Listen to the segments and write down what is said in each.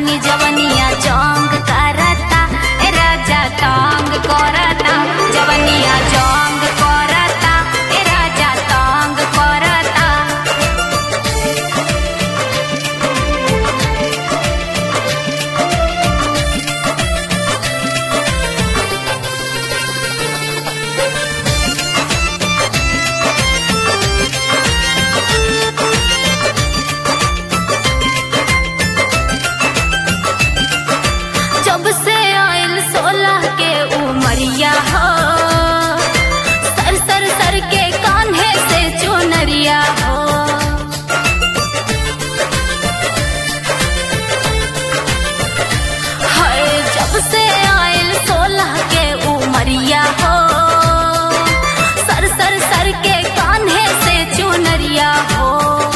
छेड़खानी जवनिया जंग करता ए राजा तंग करता जवनिया जंग करता ए राजा तंग करता जब से आयल सोलह के उमरिया हो सर सर सर के कान्हे से चुनरिया हो हाय जब से आयल सोलह के उमरिया हो सर सर सर के कान्हे से चुनरिया हो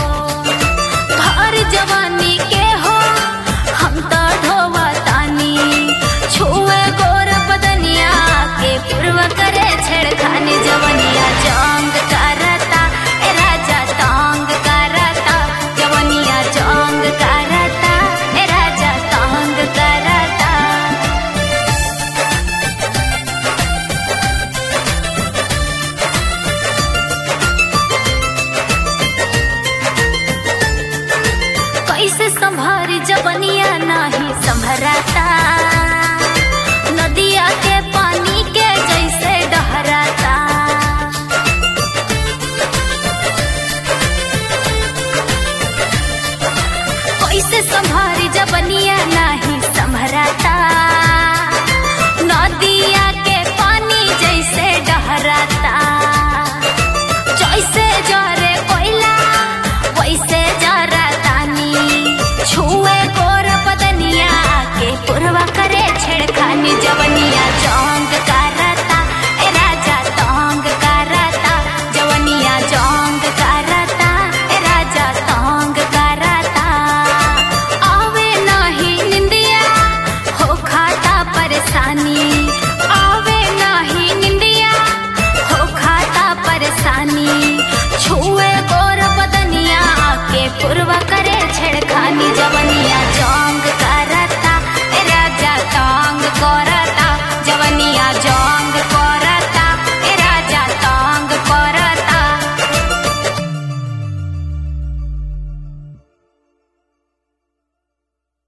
भर जवानी के हो हम तो ढोवा तानी छुए गोर बदनिया के पूर्व करे छेड़खानी जवनिया जंग करता ए राजा तंग करता जवनिया जंग करता ए राजा तंग करता कैसे संभारी जवनिया नाही संभराता